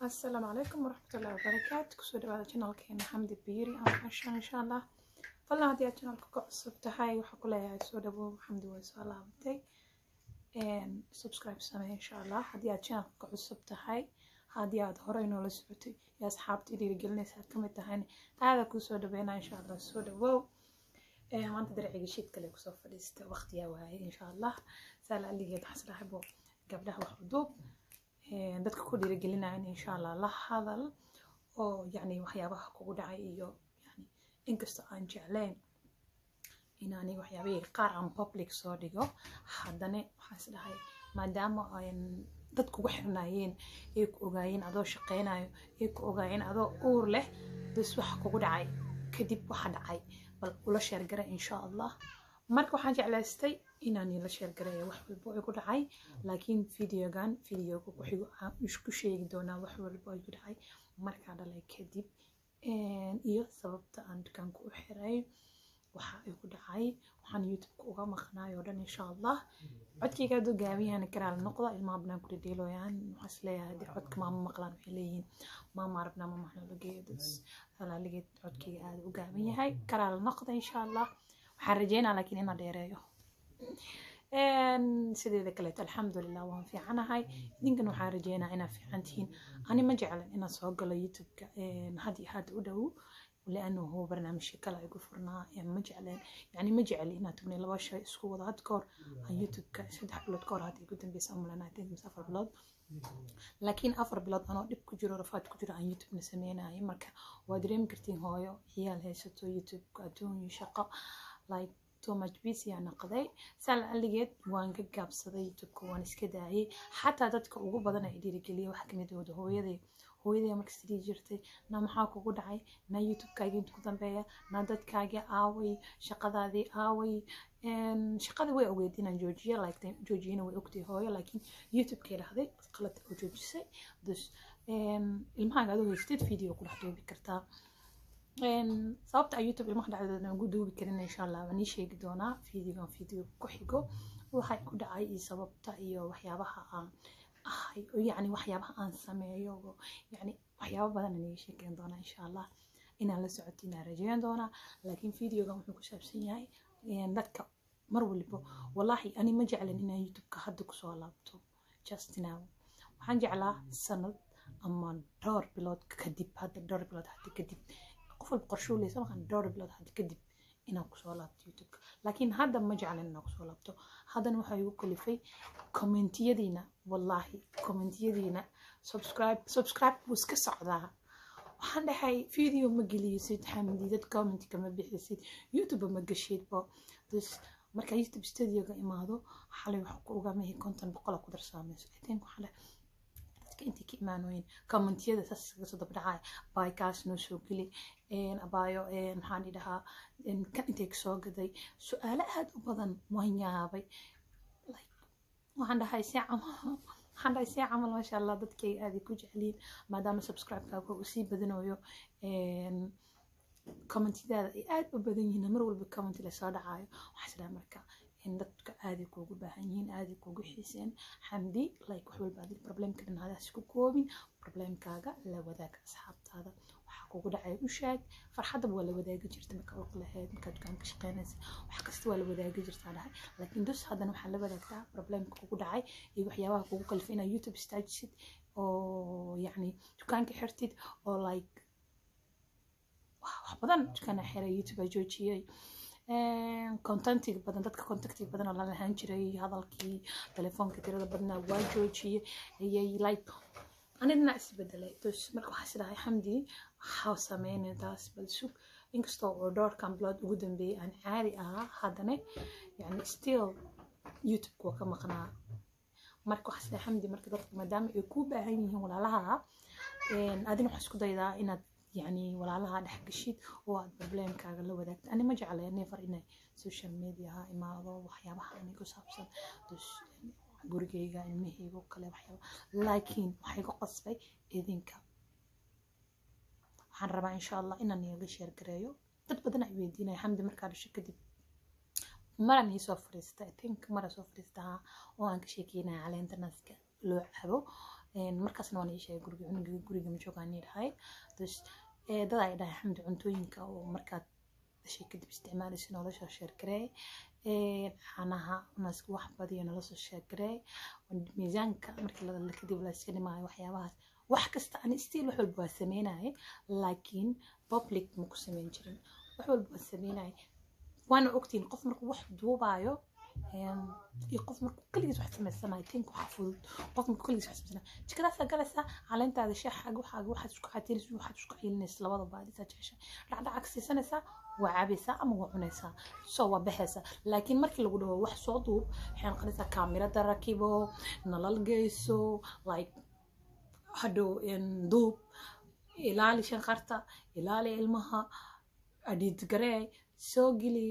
asalaamu calaykum waraxmatullahi wabarakaatu kusoo dhawaada janalkeena xamdi biiri aan fashan insha allah fadlan haddii aad janalka ka cusub tahay waxaa ku leeyahay soo dhawow xamdi way soo laabatay subscribe samee insha allah haddii aad janalka ka cusub tahay haddii aad horey noola socotay iyo asxaabtii dhiirigelinaysa aad kamid tahayna aada kusoo dhaweynaa insha allah soo dhawow maanta darciga shiid kale kusoo fadhiista waqtiyaa waaye insha allah saala aligeed xaslaxbo gabdhaha wax uduub dadka ku dhiirigelinaya in insha allah la hadal oo yacni waxyaabaha kugu dhacay iyo yani inkastoo aan jeclayn inaani waxyaabihii qaar aan public soo dhigo haddana waxaan is dhahay maadaama dad kugu xirnaayeen ay ku ogaayeen adoo shaqaynayo ay ku ogaayeen adoo uur leh bas waxa kugu dhacay kadib waxa dhacay bal ula sheergara insha allah marka waxaan jeclaystay inaan la sheergareeyo wax walbo igu dhacay laakiin videogan videoga kuxigo aan isku sheegi doonaa wax walbo igu dhacay markaa dhalay kadib iyo sababta aan dukaanka u xiray waxa igu dhacay waxaan youtubeka uga maqnaay oo dhan insha allah codkayga aduu gaabiyahana karaal noqda ilmaha banaan ku dhedheeloyaan waxaan isleeyahay haddii codka maama maqlaan waxay leeyihiin maama arabnaa maama xnologeeyo alaaligeed codkayga aada u gaaban yahay karaal noqda insha allah waxaan rajeynaa laakiin inaan dheereeyo sideeda kaleeto alxamdulilah waan fiicanahay idinkan waxaan rajeynaa inaad fiican tihiin ani ma jeclan inaan soo galo youtubeka had iyo had u dhow lianahu barnaamijka kale igu furnaa ma jecleen yani ma jecli inaad tubnay laba shay isku wada had kahor aan youtubeka saddex bilood kahor hadda igu dambeysa umulana mise afar bilood laakiin afar bilood anoo dhib ku jiro rafaad ku jiro aan youtubena sameynayo marka waa dareemi kartiin hooyo ciyaal haysato youtubeka adduunyo shaqo like too much busy aan noqday saal aligeed waan ka gaabsaday youtubeka waan iska daayay xataa dadka ugu badan ay dhiirigeliya wax kamid wada hooyaday hooyaday markas dhihi jirtay na maxaa kugu dhacay na youtubekaagii inta ku dambeeya na dadkaagii aaway shaqadaadii aaway shaqada way ogeyd inaan joojiyo like joojiyana way ogtay hooyo laakiin youtubekay dhahday qalad oo joojisay dus ilmahaaga adoo haystid video ku dhex duubi kartaa sababta youtube ilmaha dhacdooda ugu duubi karin insha allah waan ii sheegi doonaa videogan video ku xigo waxay ku dhacay iyo sababta iyo waxyaabaha aan ahay yacni waxyaabaha aan sameeyo yacni waxyaabo badan aan iga sheekeyn doonaa insha allah inaan la socoto inaan rajeyn doonaa laakiin videogan wuxuu ku saabsan yahay dadka mar waliba wallaahi ani ma jeclan inaan youtubeka hadda kusoo laabto just now waxaan jeclaa sanad ama dhowr bilood kadib hadda dhowr bilood hadda kadib qof walba qorshuu leysa markaan dhowr bilood hadda kadib inaan kusoo laabto youtubeka laakiin hadda ma jeclan inaan kusoo laabto haddana waxaa igu kalifay commentiyadiina wallaahi commentiyadiina subscribe subscribe buu iska socdaa waxaan dhahay video ma geliyisid xamdi dad comment kama bixisid youtube ma gashidba dus marka youtube studioga imaado xalay wax ku ogaamahay konton boqola ku darsaamayso i think waxaan dhahay dadka intay ka imaanooyin commentiyada saas iskaga soo dabdhacaya baykaas noo soo geli abaayo maxaan idhahaa kan intay kasoo gaday su-aalo aada u badan waan yaabay waxaan dhahay si camal waxaan dhahay si camal maasha allah dadkay aaday ku jecliin maadaama subscribe-kaaga uu sii badanayo commentiyadaada ay aada u badan yihiin mar walba comment lasoo dhacayo waxaa isdhaha marka dadka aaday kuugu baahan yihiin aaday kuugu xiiseen xamdi like wax walba adig problemka dhan hadaas ku koobin problemkaaga la wadaaga asxaabtaada waxaa kugu dhacay u sheeg farxaddaba waa la wadaagi jirta marka uq lahayd markaa dukaanka shaqeynaysa wax kasta waa la wadaagi jirtaa dhahay laakiin dus haddana waxaa la wadaagtaa problemka kugu dhacay iyo waxyaabaha kugu kalifay inaad youtube istaajisid oo yacni dukaanka xirtid oo like wax badan dukaana xiray youtube aa joojiyey contentiga badan dadka contactiga badan oo la lahaan jiray hadalkii telefoonka tirada badnaa waa joojiyey ayay like anigana isbedelay dus marka waxaa isdhahay xamdi waxaa sameynay taas bal sug inkastoo oo dhowrkan bilood ugu dambeeyay aan caadi ahaa haddana yani still youtube waa ka maqnaa marka waxaa isdhahay xamdi marka dadka maadaama ay ku baahan yihiin walaalaha adina waxaa isku daydaa inaad يعني walaalaha dhex gashid oo aad problemkaaga la wadaagto ani ma jeclay never inay social mediaha imaado waxyaabaha ani ku saabsan gurigayga ilmahayga oo kale waxyaaba laakiin waxay ku qasbay idinka waxaan rabaa insha allah inaan iyaga sheer gareeyo dad badan ay weydiinaya xamdi markaa dhasho kadib maran ii soo fariista i think mara soo fariistaha oo aan ka sheekeynaya caleenta naska loo cabo markaasna waan ii sheegay guriga cunugii guriga ma joogaan ii dhahay dad ay dhahay xamdi cuntooyinka oo markaad dhashay kadib isticmaalaysa nolosha sheergaree caanaha naaska wax badiyo nolosha sheergaree miisaanka markii la kadib la iska dhimaayo waxyaabahaas wax kasta ani stiil wax walba waa sameynayay laakiin public ma ku sameyn jirin wax walba waa sameynayay waana ogtiin qof markuu wax duubaayo iyo qof markuu keligiis wax samaysanayo tink waxa fudud qof markuu keligiis wax samaysanayo jikadaasaa galaysaa caleentaada shaaxaaga waxaaga waxaad isku catiinaysa waxaad isku ciilinaysa labada baadisaa jecesha dhacdhaca siisanaysaa waa cabaysaa ama waa cunaysaa so waa baxaysaa laakiin markii lagu dhaho wax soo duub waxay noqonaysaa kaamirada rakibo nalal geyso like hadhow duub ilaali shanqarta ilaali ilmaha adhiidgaree soo geli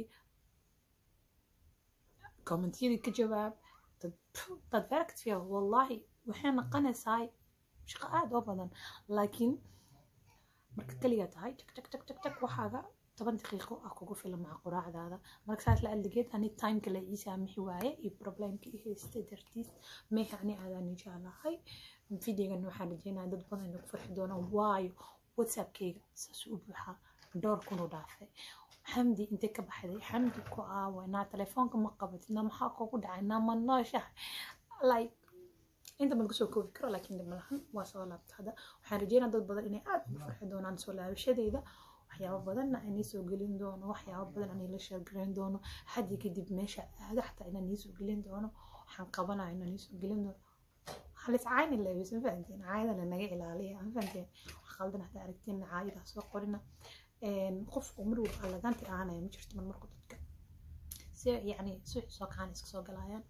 kommentiyadii ka jawaab dad veractfiya wallahi waxay noqonaysaa shaqo aada oo badan laakiin marka keligaa tahay jak jak jak jak jak waxaaga toban daqiiqo ah kugu filan maca quraacdaada marka saas la aldigeed ani timeka la ii saamixi waaye iyo problemka i haystay dartiis meeha ani aadaan jeclahay videogan waxaan rajeynaya dad badan inay ku farxi doonaan waayo whatsappkayga saas u buuxaa dhowr kunu dhaafay xamdi intee ka baxday xamdi ku aawa naa telefoonka ma qabatid naa maxaa kugu dhacay naa ma nooshahay like inta ma kusoo koobi karo laakiin dhib malahan waa soo laabta hadda waxaan rajeynaa dad badan inay aada ugu farxi doonaan soo laabashadeyda waxyaabo badanna inay soo gelin doono waxyaabo badan inay la sheergarayn doono haddi kadib meesha aado xataa inaan iisoo gelin doono waxaan qabanaya inaan iisoo gelin doono halis cayni leebis ma fahanteen caayadana naga ilaaliya ma fahanteen wax qaldan hadda aragtiin caayadaa soo qorina qof oo mar walba allaganti ahanaya ma jirto mar marku dadka si yacni suuxi soo kacaan iska soo galayaan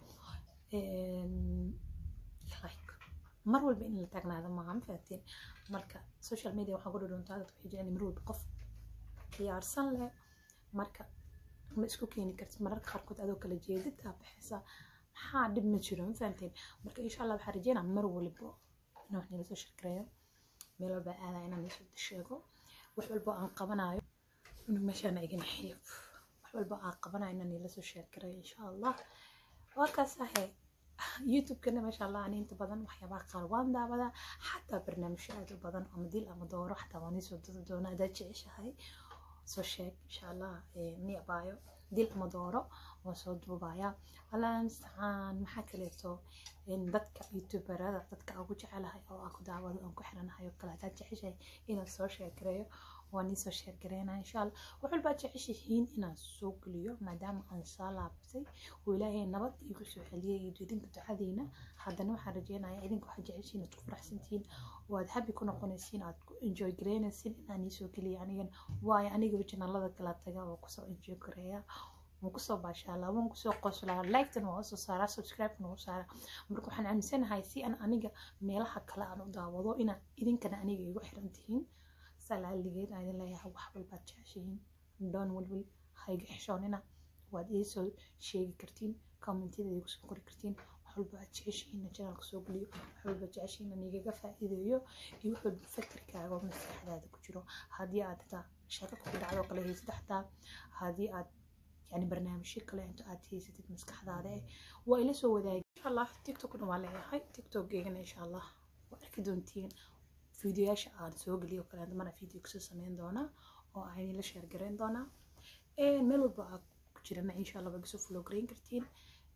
like mar walba in la taagnaado maaha ma fahanteen marka social media waxaan ku dhudhuntaa dadka waxay jecel mar walba qof diyaarsan leh marka ma isku keeni kartid mararka qaarkood adoo kala jeedid aa baxaysaa maxaa dhib ma jiro ma fahanteen marka insha allah waxaan rajeynaa mar walba inaan wax nila soo shirkareeyo meel walba aadaya inaan isoo sheego wax walba aan qabanayo inuu meeshaana igana xiyo wax walba aan qabanayo inaan nila soo sheergareeyo insha allah waa kaas ahe youtube-kana maasha allah ani inta badan waxyaabaha qaar waan daawadaa xataa barnaamijyo aad u badan ama dil ama dooro xataa waan iisoo dadi doonaa haddaad jeceshahay soo sheeg insha allah niicbaayo dil ama dooro waan soo duubayaa allah mustacaan maxaa kaleeto dadka youtuberada dadka aan ku jecelahay oo aan ku daawado aan ku xiranahay oo kale haddaad jeceshahay inaan soo sheergareeyo waan iisoo sheergareynaa insha allah wax walbaad jeceshihiin inaan soo geliyo maadaama aan soo laabtay oo ilaahay nabad iigu soo celiyay iyo idinka ducadiina haddana waxaan rajeynayaa idinka waxaad jeceshiin aad ku faraxsantihiin oo aad happy ku noqonaysiin aad ku enjoy gareynaysiin inaan iisoo geliyo anigan waayo aniga janalada kala taga oo kusoo enjoy gareeya waan kusoo baashaalaa waan kusoo qoslaa like-tan waan usoo saaraa subscribe-tan waan u saaraa marka waxaan aaminsanahay si aan aniga meelaha kale aan u daawado inaan idinkana aniga igu xiran tihiin salaaligeed aan idin leeyahay wax walbaad jeceshihiin doon walwal hayga xishoonina waad iisoo sheegi kartiin commentiyada igu soo qori kartiin wax walba aad jeceshihiin janaalka soo geliyo wax walba jeceshihiin aan igaga faa'iideeyo iyo wax walba fakarkaaga oo maskaxdaada ku jiro haddii aad xitaa sheeko ku dhacdo kale haysid xataa haddii aad يعني برنامج كله أنت أتيسة مسكح هذا وإلى سو ذا إن شاء الله تيك توك نوالي هاي تيك توك جينا إن شاء الله وأكيدون تين فيديوهاش aan soo geliyo kale hadda mana video kasoo sameyn doonaa oo aan la share gareyn doonaa meel walba aa ku jirana insha allah waa kasoo follow gareyn kartiin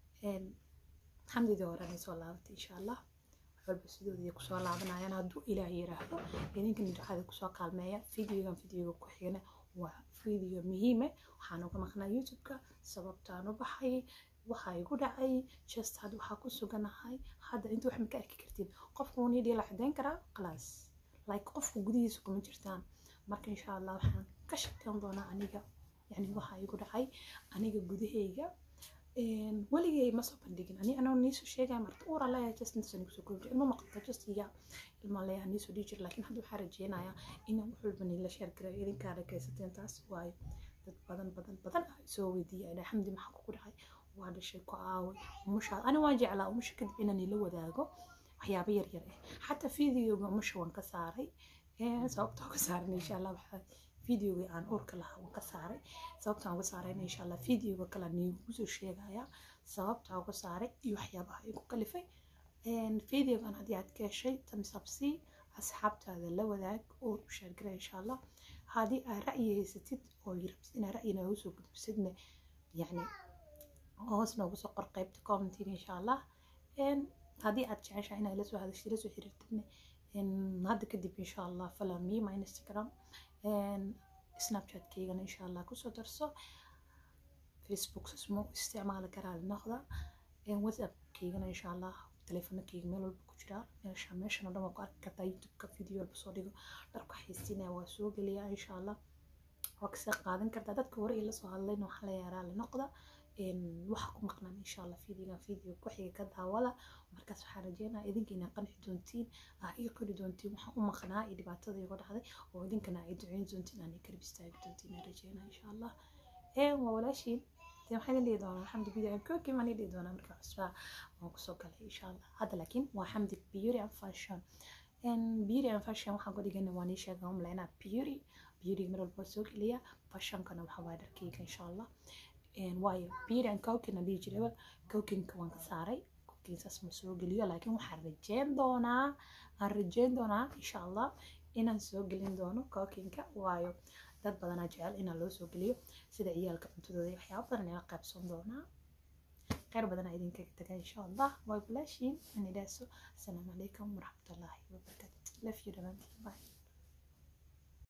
xamdidii hore anay soo laabatay insha allah walba sidoodii kusoo laabanayaan hadduu ilaah yiraahdo idinkan ducada kusoo kaalmeeya videogan videoga ku xigana waa video muhiime waxaan uga maqnaa youtube-ka sababtaan u baxay waxaa igu dhacay just hadda waxaa ku suganahay hadda inta wax ma ka arki kartiin qofka wuu nidhi la xadeyn karaa class like qofka gudihiisa kuma jirtaan marka insha allah waxaan ka shaqeyn doonaa aniga yani waxaa igu dhacay aniga gudahayga weligay ma soo bandhigin ani anoo niisoo sheegaya marka uura leeyahay just intaasoo nigu soo koobi jira ilma maqalta just iya ilma leeyahay niisoo dhihi jira laakiin hadda waxaa rajeynayaa inaan wax walba niila sheer gareeyo idinkaa dhagaysateen taas waayo dad badan badan badan ah soo weydiiyay adhaa xamdi maxaa kugu dhacay waa dhashay ku aaway umushaa ani waan jeclaa umusha kadib inaan ila wadaago waxyaabo yar yar ah xataa videoga umusha waan ka saaray sababtoo ka saaran insha allah waxaa videoga aan uurka lahaa waan ka saaray sababtaan uga saarayna insha allah videoga kale niigu soo sheegaya sababtaa uga saaray iyo waxyaabaha igu kalifay videogan haddii aad ka heshay tamsabsi asxaabtaada la wadaag oo u sheergara insha allah haddii aad ra'yi haysatid oo rabtid inaad ra'yi noogu soo gudbisidna yacni hoos noogu soo qor qaybta commentiga insha allah haddii aad jeceshahay inaad lasoo hadashid lasoo xiriirtidna hadda kadib insha allah follow me my instagram snapchatkeygana insha allah kusoo darso facebook sasmo isticmaali karaa noqda whatsappkeygana insha allah teleefonakeyga meel walba ku jiraa meesha meeshan oo dhan waa ku arki kartaa youtubeka video walba soo dhigo dharku xaysiinaya waa soo geliyaa insha allah waa kasii qaadan kartaa dadka hore ila soo hadlayna waxaa la yaaraa la noqda waxa ku maqnaan insha allah videogan video ku xiga ka daawada markaas waxaan rajeynaa idinka inaa qanci doontiin aa ii qori doontiin waxaan u maqnaa iyo dhibaatada iga dhacday oo idinkana ay duceyn doontiin aan garab istaagi doontiin aan rajeynaa insha allah waa walaashiin dee waxaan idin dhihi doonaa xamdi video kooki maan dhihi doonaa marka cusbaa waan kusoo galay insha allah hadda laakiin waa xamdi beauty and fashion beauty and fashion waxaan ku dhigana waan ii sheegaa umalaynaa beauty beauty mar walba soo geliya fashionkana waxaa waa dharkeyga insha allah waayo beauty and cooking aan dhihi jiraba cookingka waan ka saaray cooking saas ma soo geliyo laakiin waxaan rajeyn doonaa aan rajeyn doonaa insha allah inaan soo gelin doono cookingka waayo dad badanaa jecel inaan loo soo geliyo sida ciyaalka cuntadooda waxyaaba badan ila qaybsan doonaa kheyr badanaa idinkaga taga insha allah waa bulaashiin anidhaaso asalaamu calaykum waraxmatullaahi wabarakaatu love you dhamaantiin bye